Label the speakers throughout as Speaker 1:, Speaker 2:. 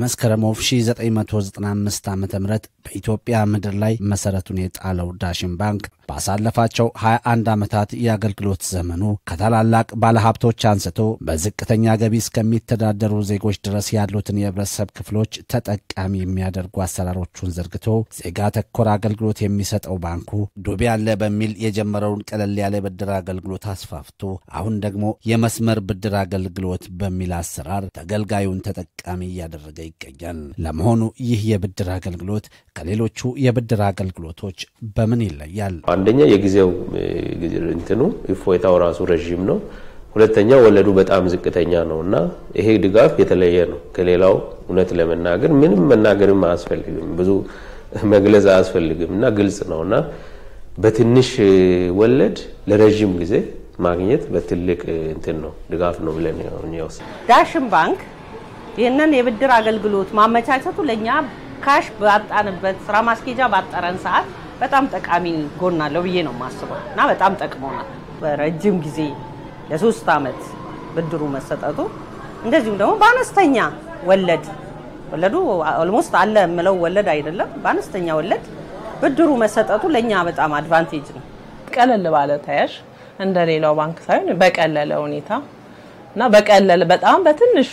Speaker 1: በመስከረም 1995 ዓ ም በኢትዮጵያ ምድር ላይ መሠረቱን የጣለው ዳሽን ባንክ ባሳለፋቸው 21 ዓመታት የአገልግሎት ዘመኑ ከታላላቅ ባለሀብቶች አንስቶ በዝቅተኛ ገቢ እስከሚተዳደሩ ዜጎች ድረስ ያሉትን የህብረተሰብ ክፍሎች ተጠቃሚ የሚያደርጉ አሰራሮቹን ዘርግቶ ዜጋ ተኮር አገልግሎት የሚሰጠው ባንኩ ዱቤ አለ በሚል የጀመረውን ቀለል ያለ ብድር አገልግሎት አስፋፍቶ አሁን ደግሞ የመስመር ብድር አገልግሎት በሚል አሰራር ተገልጋዩን ተጠቃሚ እያደረገ ይገኛል። ለመሆኑ ይህ የብድር አገልግሎት ከሌሎቹ የብድር አገልግሎቶች በምን ይለያል?
Speaker 2: አንደኛ የጊዜው እንትኑ እፎይታው ራሱ ረዥም ነው። ሁለተኛ ወለዱ በጣም ዝቅተኛ ነው እና ይሄ ድጋፍ የተለየ ነው ከሌላው። እውነት ለመናገር ምንም መናገርም አያስፈልግም፣ ብዙ መግለጽ አያስፈልግም እና ግልጽ ነው እና በትንሽ ወለድ ለረዥም ጊዜ ማግኘት በትልቅ እንትን ነው ድጋፍ ነው ብለን ወስ
Speaker 3: ዳሽን ባንክ ይህንን የብድር አገልግሎት ማመቻቸቱ ለእኛ ካሽ ባጣንበት ስራ ማስኬጃ ባጠረን ሰዓት በጣም ጠቃሚ ጎን አለው ብዬ ነው የማስበው እና በጣም ጠቅሞናል። በረጅም ጊዜ ለሶስት ዓመት ብድሩ መሰጠቱ እንደዚሁም ደግሞ በአነስተኛ ወለድ ወለዱ ኦልሞስት አለ የምለው ወለድ አይደለም፣ በአነስተኛ ወለድ ብድሩ መሰጠቱ ለእኛ በጣም አድቫንቴጅ ነው።
Speaker 4: ቀለል ባለ ተያዥ እንደ ሌላው ባንክ ሳይሆን በቀለለ ሁኔታ እና በቀለለ በጣም በትንሽ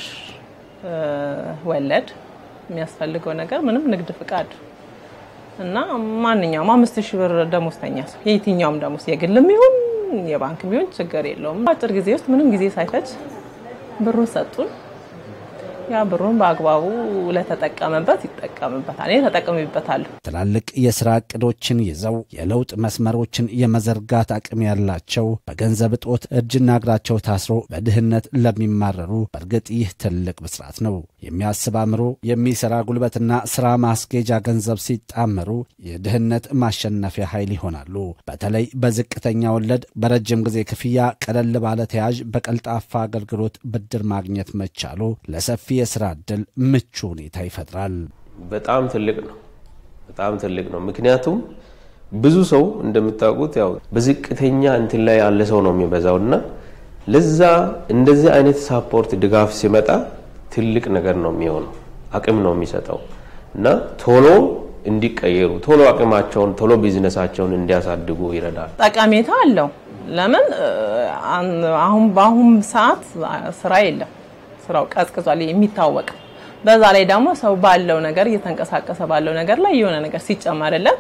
Speaker 4: ወለድ የሚያስፈልገው ነገር ምንም ንግድ ፍቃድ እና ማንኛውም አምስት ሺህ ብር ደሞዝተኛ ሰው የየትኛውም ደሞዝ የግልም ይሁን የባንክ ቢሆን ችግር የለውም። አጭር ጊዜ ውስጥ ምንም ጊዜ ሳይፈጅ ብሩን ሰጡን። ያ ብሩን በአግባቡ ለተጠቀመበት ይጠቀምበታል። እኔ ተጠቅሜበታለሁ።
Speaker 1: ትላልቅ የሥራ ዕቅዶችን ይዘው የለውጥ መስመሮችን የመዘርጋት አቅም ያላቸው በገንዘብ እጦት እጅና እግራቸው ታስሮ በድህነት ለሚማረሩ በእርግጥ ይህ ትልቅ ብስራት ነው። የሚያስብ አእምሮ፣ የሚሠራ ጉልበትና ሥራ ማስጌጃ ገንዘብ ሲጣመሩ የድህነት ማሸነፊያ ኃይል ይሆናሉ። በተለይ በዝቅተኛ ወለድ በረጅም ጊዜ ክፍያ ቀለል ባለ ተያዥ በቀልጣፋ አገልግሎት ብድር ማግኘት መቻሉ ለሰፊ የሥራ ዕድል ምቹ ሁኔታ ይፈጥራል።
Speaker 2: በጣም ትልቅ ነው። በጣም ትልቅ ነው። ምክንያቱም ብዙ ሰው እንደምታውቁት ያው በዝቅተኛ እንትን ላይ ያለ ሰው ነው የሚበዛው እና ለዛ እንደዚህ አይነት ሳፖርት ድጋፍ ሲመጣ ትልቅ ነገር ነው የሚሆነው፣ አቅም ነው የሚሰጠው እና ቶሎ እንዲቀየሩ ቶሎ አቅማቸውን ቶሎ ቢዝነሳቸውን እንዲያሳድጉ ይረዳል።
Speaker 4: ጠቀሜታ አለው። ለምን አሁን በአሁን ሰዓት ስራ የለም፣ ስራው ቀዝቅዟል የሚታወቅ በዛ ላይ ደግሞ ሰው ባለው ነገር እየተንቀሳቀሰ ባለው ነገር ላይ የሆነ ነገር ሲጨመርለት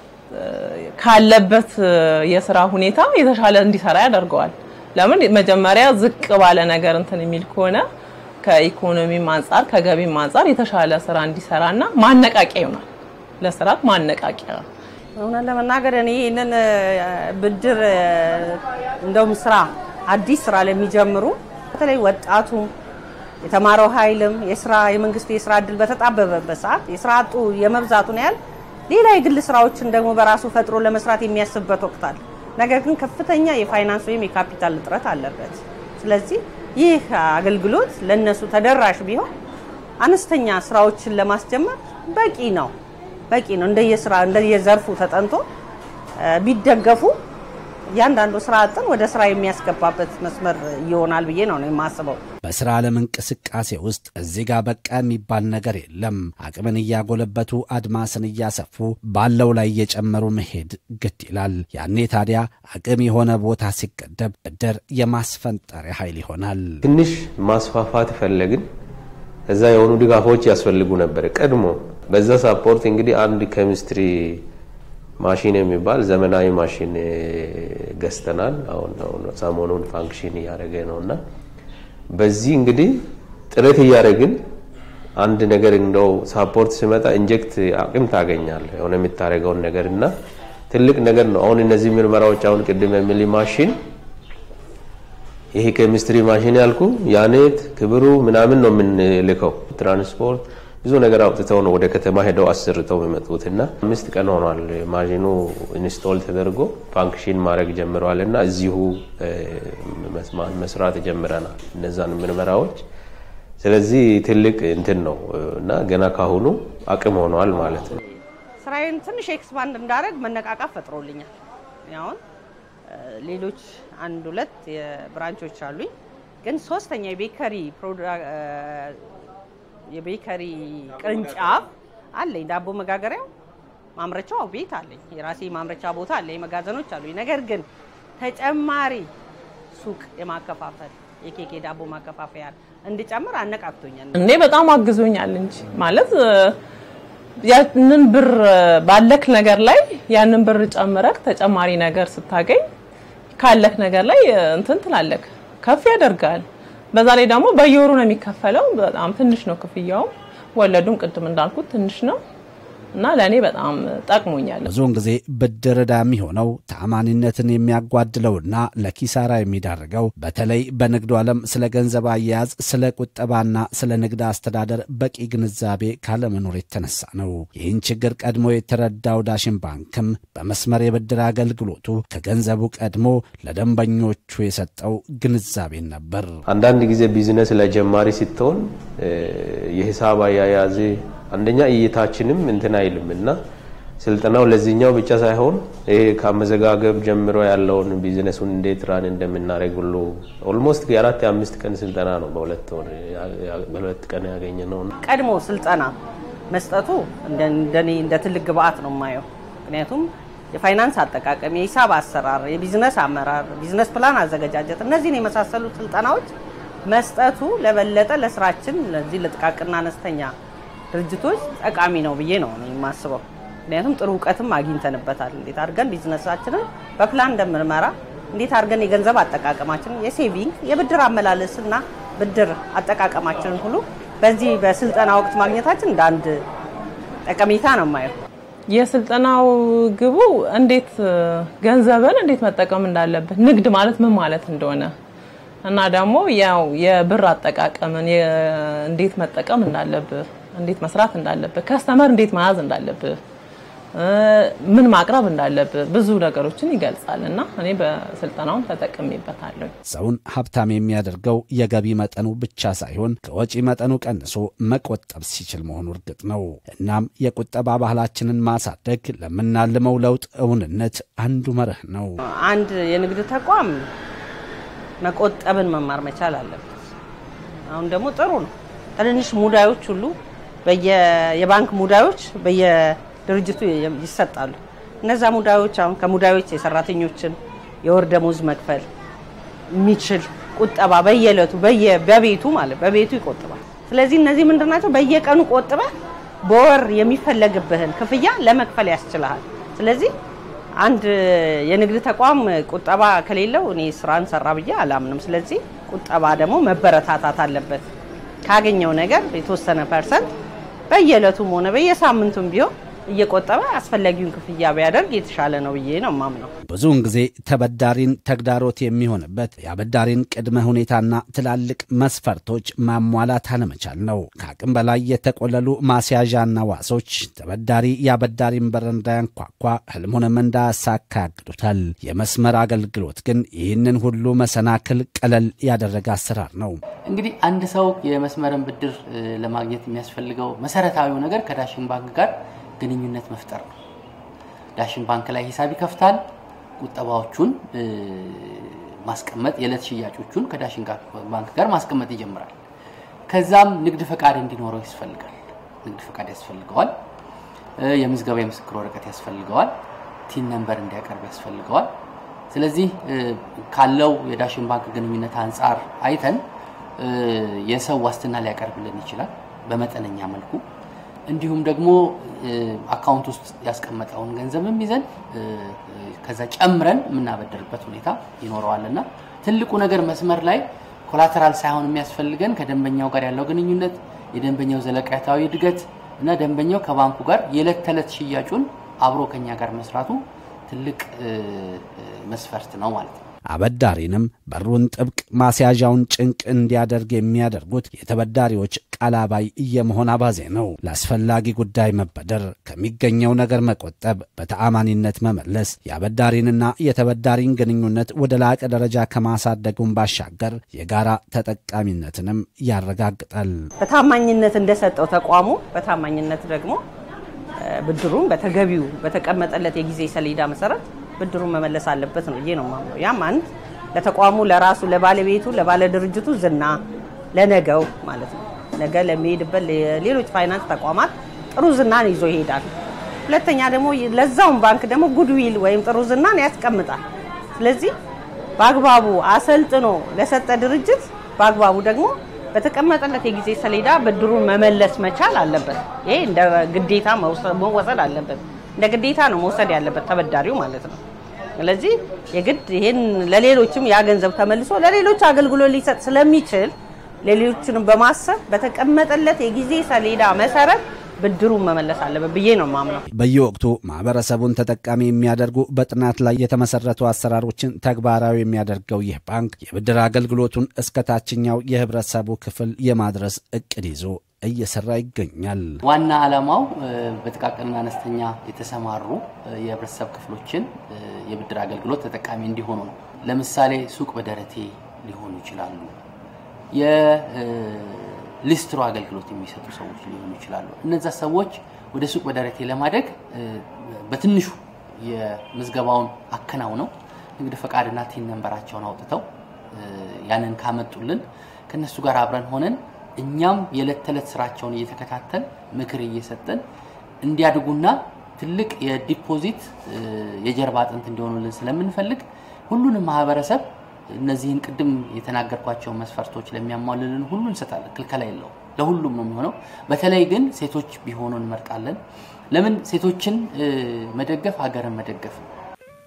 Speaker 4: ካለበት የስራ ሁኔታ የተሻለ እንዲሰራ ያደርገዋል። ለምን መጀመሪያ ዝቅ ባለ ነገር እንትን የሚል ከሆነ ከኢኮኖሚም አንጻር ከገቢም አንጻር የተሻለ ስራ እንዲሰራና ማነቃቂያ ይሆናል። ለስራት ማነቃቂያ
Speaker 3: እውነት ለመናገር እኔ ይህንን ብድር እንደውም ስራ አዲስ ስራ ለሚጀምሩ በተለይ ወጣቱ የተማረው ኃይልም የስራ የመንግስት የስራ እድል በተጣበበበት ሰዓት የስራ አጡ የመብዛቱን ያህል ሌላ የግል ስራዎችን ደግሞ በራሱ ፈጥሮ ለመስራት የሚያስብበት ወቅት አለ። ነገር ግን ከፍተኛ የፋይናንስ ወይም የካፒታል እጥረት አለበት። ስለዚህ ይህ አገልግሎት ለነሱ ተደራሽ ቢሆን አነስተኛ ስራዎችን ለማስጀመር በቂ ነው በቂ ነው። እንደየስራ እንደየዘርፉ ተጠንቶ ቢደገፉ እያንዳንዱ ስራ አጥን ወደ ስራ የሚያስገባበት መስመር ይሆናል ብዬ ነው የማስበው።
Speaker 1: በስራ ዓለም እንቅስቃሴ ውስጥ እዚህ ጋር በቃ የሚባል ነገር የለም። አቅምን እያጎለበቱ አድማስን እያሰፉ ባለው ላይ እየጨመሩ መሄድ ግድ ይላል። ያኔ ታዲያ አቅም የሆነ ቦታ ሲገደብ ብድር የማስፈንጠሪያ ኃይል ይሆናል።
Speaker 2: ትንሽ ማስፋፋት ፈለግን። እዛ የሆኑ ድጋፎች ያስፈልጉ ነበር ቀድሞ። በዛ ሳፖርት እንግዲህ አንድ ኬሚስትሪ ማሽን የሚባል ዘመናዊ ማሽን ገዝተናል። አሁን ሰሞኑን ፋንክሽን እያደረገ ነው እና በዚህ እንግዲህ ጥረት እያደረግን አንድ ነገር እንደው ሳፖርት ሲመጣ ኢንጀክት አቅም ታገኛል የሆነ የምታደርገውን ነገር እና ትልቅ ነገር ነው። አሁን እነዚህ ምርመራዎች አሁን ቅድም የሚል ማሽን ይሄ ኬሚስትሪ ማሽን ያልኩ ያኔት ክብሩ ምናምን ነው የምንልከው ትራንስፖርት ብዙ ነገር አውጥተው ነው ወደ ከተማ ሄደው አሰርተው የሚመጡት እና አምስት ቀን ሆኗል ማሽኑ ኢንስቶል ተደርጎ ፋንክሽን ማድረግ ጀምረዋል እና እዚሁ መስራት ጀምረናል እነዛን ምርመራዎች። ስለዚህ ትልቅ እንትን ነው እና ገና ካሁኑ አቅም ሆኗል ማለት ነው።
Speaker 3: ስራዬን ትንሽ ኤክስፓንድ እንዳደረግ መነቃቃት ፈጥሮልኛል። አሁን ሌሎች አንድ ሁለት የብራንቾች አሉኝ፣ ግን ሶስተኛ የቤከሪ የቤከሪ ቅርንጫፍ አለኝ። ዳቦ መጋገሪያው ማምረቻው ቤት አለኝ። የራሴ ማምረቻ ቦታ አለኝ። መጋዘኖች አሉኝ። ነገር ግን ተጨማሪ ሱቅ የማከፋፈል የኬክ ዳቦ ማከፋፈያ እንድጨምር አነቃቅቶኛል።
Speaker 4: እኔ በጣም አግዞኛል እንጂ ማለት ያንን ብር ባለክ ነገር ላይ ያንን ብር ጨምረክ ተጨማሪ ነገር ስታገኝ ካለክ ነገር ላይ እንትን ትላለክ ከፍ ያደርጋል። በዛ ላይ ደግሞ በየወሩ ነው የሚከፈለው። በጣም ትንሽ ነው ክፍያውም፣ ወለዱም ቅድም እንዳልኩት ትንሽ ነው እና ለእኔ በጣም ጠቅሞኛል።
Speaker 1: ብዙውን ጊዜ ብድር ዕዳ የሚሆነው ተአማኒነትን የሚያጓድለውና ለኪሳራ የሚዳርገው በተለይ በንግዱ ዓለም ስለ ገንዘብ አያያዝ፣ ስለ ቁጠባና ስለ ንግድ አስተዳደር በቂ ግንዛቤ ካለመኖር የተነሳ ነው። ይህን ችግር ቀድሞ የተረዳው ዳሽን ባንክም በመስመር የብድር አገልግሎቱ ከገንዘቡ ቀድሞ ለደንበኞቹ የሰጠው ግንዛቤን ነበር።
Speaker 2: አንዳንድ ጊዜ ቢዝነስ ለጀማሪ ስትሆን የሂሳብ አያያዝ አንደኛ እይታችንም እንትን አይልም እና ስልጠናው ለዚህኛው ብቻ ሳይሆን ይሄ ከአመዘጋገብ ጀምሮ ያለውን ቢዝነሱን እንዴት ራን እንደምናደርግ ሁሉ ኦልሞስት የአራት የአምስት ቀን ስልጠና ነው በሁለት ወር በሁለት ቀን ያገኘ ነው።
Speaker 3: ቀድሞ ስልጠና መስጠቱ እንደኔ እንደ ትልቅ ግብአት ነው የማየው። ምክንያቱም የፋይናንስ አጠቃቀም፣ የሂሳብ አሰራር፣ የቢዝነስ አመራር፣ ቢዝነስ ፕላን አዘገጃጀት፣ እነዚህን የመሳሰሉ ስልጠናዎች መስጠቱ ለበለጠ ለስራችን ለዚህ ለጥቃቅንና አነስተኛ ድርጅቶች ጠቃሚ ነው ብዬ ነው እኔ የማስበው። ምክንያቱም ጥሩ እውቀትም አግኝተንበታል። እንዴት አድርገን ቢዝነሳችንን በፕላን እንደምንመራ፣ እንዴት አድርገን የገንዘብ አጠቃቀማችንን፣ የሴቪንግ የብድር አመላለስና ብድር አጠቃቀማችንን ሁሉ በዚህ በስልጠና ወቅት ማግኘታችን እንደ አንድ ጠቀሜታ ነው የማየው።
Speaker 4: የስልጠናው ግቡ እንዴት ገንዘብን እንዴት መጠቀም እንዳለብህ ንግድ ማለት ምን ማለት እንደሆነ እና ደግሞ ያው የብር አጠቃቀምን እንዴት መጠቀም እንዳለብህ እንዴት መስራት እንዳለብህ ከስተመር እንዴት መያዝ እንዳለብህ ምን ማቅረብ እንዳለብህ ብዙ ነገሮችን ይገልጻል እና እኔ በስልጠናውን ተጠቅሜበታለሁ።
Speaker 1: ሰውን ሀብታም የሚያደርገው የገቢ መጠኑ ብቻ ሳይሆን ከወጪ መጠኑ ቀንሶ መቆጠብ ሲችል መሆኑ እርግጥ ነው። እናም የቁጠባ ባህላችንን ማሳደግ ለምናልመው ለውጥ እውንነት አንዱ መርህ ነው።
Speaker 3: አንድ የንግድ ተቋም መቆጠብን መማር መቻል አለበት። አሁን ደግሞ ጥሩ ነው። ትንንሽ ሙዳዮች ሁሉ የባንክ ሙዳዮች በየድርጅቱ ይሰጣሉ። እነዛ ሙዳዮች አሁን ከሙዳዮች የሰራተኞችን የወር ደመወዝ መክፈል የሚችል ቁጠባ በየዕለቱ በቤቱ ማለት በቤቱ ይቆጥባል። ስለዚህ እነዚህ ምንድን ናቸው? በየቀኑ ቆጥበህ በወር የሚፈለግብህን ክፍያ ለመክፈል ያስችልሃል። ስለዚህ አንድ የንግድ ተቋም ቁጠባ ከሌለው እኔ ስራን ሰራ ብዬ አላምንም። ስለዚህ ቁጠባ ደግሞ መበረታታት አለበት። ካገኘው ነገር የተወሰነ ፐርሰንት በየዕለቱም ሆነ በየሳምንቱም ቢሆን እየቆጠበ አስፈላጊውን ክፍያ ቢያደርግ የተሻለ ነው ብዬ ነው ማምነው።
Speaker 1: ብዙውን ጊዜ ተበዳሪን ተግዳሮት የሚሆንበት የአበዳሪን ቅድመ ሁኔታና ትላልቅ መስፈርቶች ማሟላት አለመቻል ነው። ከአቅም በላይ የተቆለሉ ማስያዣና ዋሶች ተበዳሪ የአበዳሪን በር እንዳያንኳኳ ህልሙንም እንዳያሳካ ያግዱታል። የመስመር አገልግሎት ግን ይህንን ሁሉ መሰናክል ቀለል ያደረገ አሰራር ነው።
Speaker 5: እንግዲህ አንድ ሰው የመስመርን ብድር ለማግኘት የሚያስፈልገው መሰረታዊው ነገር ከዳሽን ባንክ ጋር ግንኙነት መፍጠር ነው። ዳሽን ባንክ ላይ ሂሳብ ይከፍታል። ቁጠባዎቹን ማስቀመጥ፣ የዕለት ሽያጮቹን ከዳሽን ባንክ ጋር ማስቀመጥ ይጀምራል። ከዛም ንግድ ፈቃድ እንዲኖረው ያስፈልጋል። ንግድ ፈቃድ ያስፈልገዋል። የምዝገባ የምስክር ወረቀት ያስፈልገዋል። ቲን ነንበር እንዲያቀርብ ያስፈልገዋል። ስለዚህ ካለው የዳሽን ባንክ ግንኙነት አንጻር አይተን የሰው ዋስትና ሊያቀርብልን ይችላል በመጠነኛ መልኩ እንዲሁም ደግሞ አካውንት ውስጥ ያስቀመጠውን ገንዘብም ይዘን ከዛ ጨምረን የምናበድርበት ሁኔታ ይኖረዋል እና ትልቁ ነገር መስመር ላይ ኮላተራል ሳይሆን የሚያስፈልገን ከደንበኛው ጋር ያለው ግንኙነት፣ የደንበኛው ዘለቃታዊ እድገት እና ደንበኛው ከባንኩ ጋር የዕለት ተዕለት ሽያጩን አብሮ ከኛ ጋር መስራቱ ትልቅ መስፈርት ነው ማለት ነው።
Speaker 1: አበዳሪንም በሩን ጥብቅ ማስያዣውን ጭንቅ እንዲያደርግ የሚያደርጉት የተበዳሪዎች ቃል አባይ የመሆን አባዜ ነው። ለአስፈላጊ ጉዳይ መበደር፣ ከሚገኘው ነገር መቆጠብ፣ በተአማኒነት መመለስ የአበዳሪንና የተበዳሪን ግንኙነት ወደ ላቀ ደረጃ ከማሳደጉን ባሻገር የጋራ ተጠቃሚነትንም ያረጋግጣል።
Speaker 3: በታማኝነት እንደሰጠው ተቋሙ በታማኝነት ደግሞ ብድሩን በተገቢው በተቀመጠለት የጊዜ ሰሌዳ መሰረት ብድሩን መመለስ አለበት ነው ብዬ ነው የማምነው። ያም አንድ ለተቋሙ ለራሱ ለባለቤቱ ለባለ ድርጅቱ ዝና ለነገው ማለት ነው ነገ ለሚሄድበት ሌሎች ፋይናንስ ተቋማት ጥሩ ዝናን ይዞ ይሄዳል። ሁለተኛ ደግሞ ለዛውን ባንክ ደግሞ ጉድዊል ወይም ጥሩ ዝናን ያስቀምጣል። ስለዚህ በአግባቡ አሰልጥኖ ለሰጠ ድርጅት በአግባቡ ደግሞ በተቀመጠለት የጊዜ ሰሌዳ ብድሩን መመለስ መቻል አለበት። ይሄ እንደ ግዴታ መወሰድ አለበት። እንደ ግዴታ ነው መውሰድ ያለበት ተበዳሪው ማለት ነው። ስለዚህ የግድ ይሄን ለሌሎችም ያ ገንዘብ ተመልሶ ለሌሎች አገልግሎት ሊሰጥ ስለሚችል ሌሎችንም በማሰብ በተቀመጠለት የጊዜ ሰሌዳ መሰረት ብድሩን መመለስ አለበት ብዬ ነው ማምነው።
Speaker 1: በየወቅቱ ማህበረሰቡን ተጠቃሚ የሚያደርጉ በጥናት ላይ የተመሰረቱ አሰራሮችን ተግባራዊ የሚያደርገው ይህ ባንክ የብድር አገልግሎቱን እስከ ታችኛው የህብረተሰቡ ክፍል የማድረስ እቅድ ይዞ እየሰራ ይገኛል።
Speaker 5: ዋና ዓላማው በጥቃቅንና አነስተኛ የተሰማሩ የህብረተሰብ ክፍሎችን የብድር አገልግሎት ተጠቃሚ እንዲሆኑ ነው። ለምሳሌ ሱቅ በደረቴ ሊሆኑ ይችላሉ። የሊስትሮ አገልግሎት የሚሰጡ ሰዎች ሊሆኑ ይችላሉ። እነዛ ሰዎች ወደ ሱቅ በደረቴ ለማደግ በትንሹ የምዝገባውን አከናውነው ንግድ ፈቃድና ቲን ነንበራቸውን አውጥተው ያንን ካመጡልን ከነሱ ጋር አብረን ሆነን እኛም የዕለት ተዕለት ስራቸውን እየተከታተል ምክር እየሰጠን እንዲያድጉና ትልቅ የዲፖዚት የጀርባ አጥንት እንዲሆኑልን ስለምንፈልግ ሁሉንም ማህበረሰብ እነዚህን ቅድም የተናገርኳቸውን መስፈርቶች ለሚያሟልልን ሁሉ እንሰጣለን። ክልከላ የለው፣ ለሁሉም ነው የሚሆነው። በተለይ ግን ሴቶች ቢሆኑ እንመርጣለን። ለምን ሴቶችን መደገፍ ሀገርን መደገፍ ነው።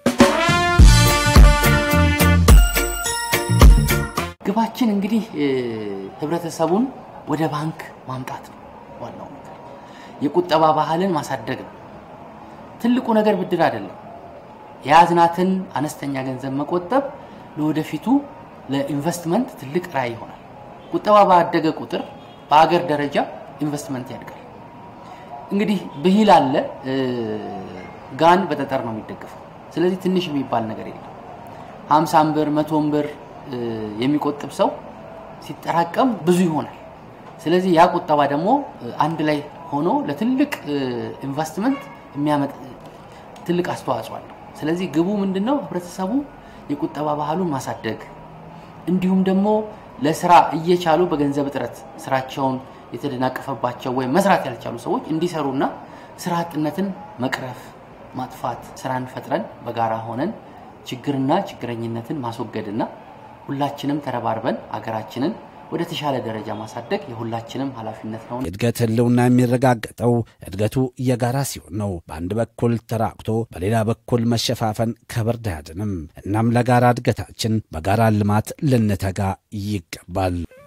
Speaker 5: ግባችን እንግዲህ ህብረተሰቡን ወደ ባንክ ማምጣት ነው። ዋናው ነገር የቁጠባ ባህልን ማሳደግ ነው። ትልቁ ነገር ብድር አይደለም። የያዝናትን አነስተኛ ገንዘብ መቆጠብ ለወደፊቱ ለኢንቨስትመንት ትልቅ ራዕይ ይሆናል። ቁጠባ ባደገ ቁጥር በሀገር ደረጃ ኢንቨስትመንት ያድጋል። እንግዲህ ብሂል አለ፣ ጋን በጠጠር ነው የሚደገፈው። ስለዚህ ትንሽ የሚባል ነገር የለም። ሀምሳም ብር መቶም ብር የሚቆጥብ ሰው ሲጠራቀም ብዙ ይሆናል። ስለዚህ ያ ቁጠባ ደግሞ አንድ ላይ ሆኖ ለትልቅ ኢንቨስትመንት የሚያመጥ ትልቅ አስተዋጽኦ አለው። ስለዚህ ግቡ ምንድን ነው? ህብረተሰቡ የቁጠባ ባህሉን ማሳደግ እንዲሁም ደግሞ ለስራ እየቻሉ በገንዘብ እጥረት ስራቸውን የተደናቀፈባቸው ወይም መስራት ያልቻሉ ሰዎች እንዲሰሩና ስራ አጥነትን መቅረፍ ማጥፋት ስራን ፈጥረን በጋራ ሆነን ችግርና ችግረኝነትን ማስወገድና ሁላችንም ተረባርበን አገራችንን ወደ ተሻለ ደረጃ ማሳደግ የሁላችንም ኃላፊነት ነው።
Speaker 1: የእድገት ህልውና የሚረጋገጠው እድገቱ የጋራ ሲሆን ነው። በአንድ በኩል ተራቅቶ በሌላ በኩል መሸፋፈን ከብርድ አያድንም። እናም ለጋራ እድገታችን በጋራ ልማት ልንተጋ ይገባል።